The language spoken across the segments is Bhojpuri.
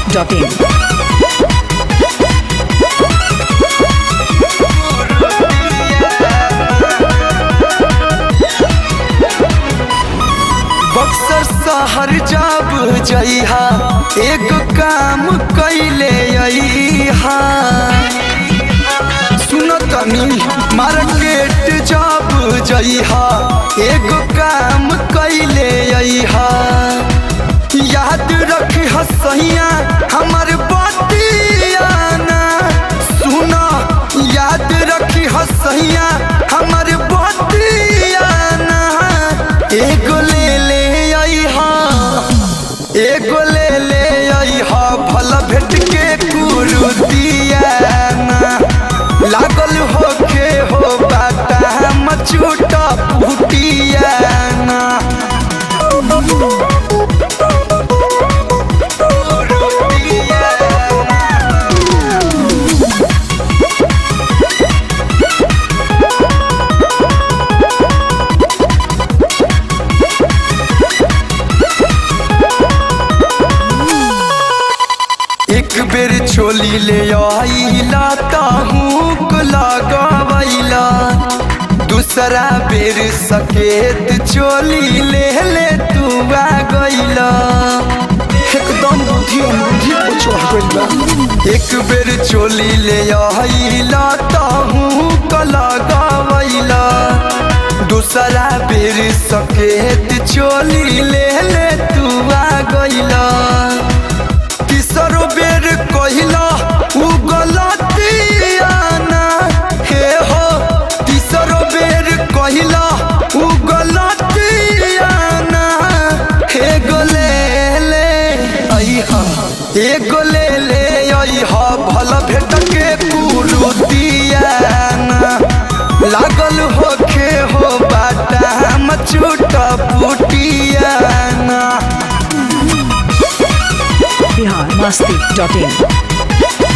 biharmasti.in बक्सर शहर जब जइहा एक काम कैले अइहा सुन तनी मार्केट जब जइहा एक काम कैले अइहा याद रखी हसैया हमर बतियाना सुन याद रखी हसैया हमर बतियाना एगो ले ले अइहा एगो ले ले अइहा भल भेट के कुरुतियाना लागल होखे हो बाटा मचूटा पुटियाना एक बेर चोली ले आइला ताहूक लगावैला दूसरा बेर सकेत चोली ले ले तू आ गइला एकदम बुद्धि बुद्धि को चढ़ गइल बा एक बेर चोली ले आइला ताहूक लगावैला दूसरा बेर सकेत चोली ले ले तू आ गइला तीसरो बेर कहिला उ गलतियाना हे हो तीसरो बेर कहिला उ गलतियाना हे गोले ले अइहा हे गोले ले अइहा भल भेट के कुरुतियाना लागल होखे हो बाटा मचूट पुटियाना biharmasti.in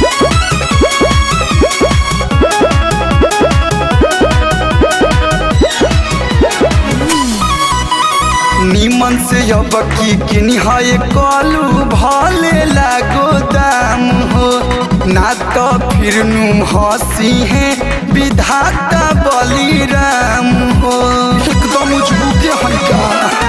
निमन से अब की किनिहाए कालू भाले लागो दाम हो ना तो फिर नुम हसी है विधाता बलिराम हो एकदम उजबुके हल्का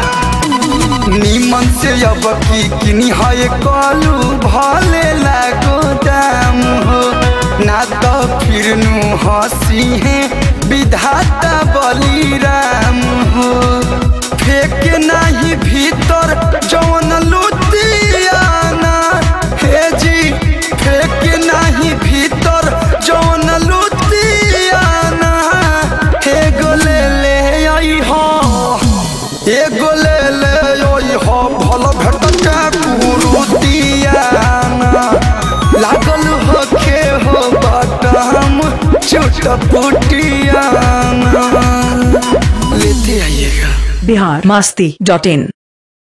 निमन से अब की किनिहाए कालू भाले लागो दाम हो ना तो फिर नु हसी है विधाता बलिराम हो फेंक नाही भीतर जवन लुतियाना हे जी फेंक नाही भीतर जवन लुतियाना हे गोले ले आई हो हे गोले ले आई हो भल भेट के कुरुतियाना लागल होखे हो बटम चुट पुटियाना लेते आइएगा biharmasti.in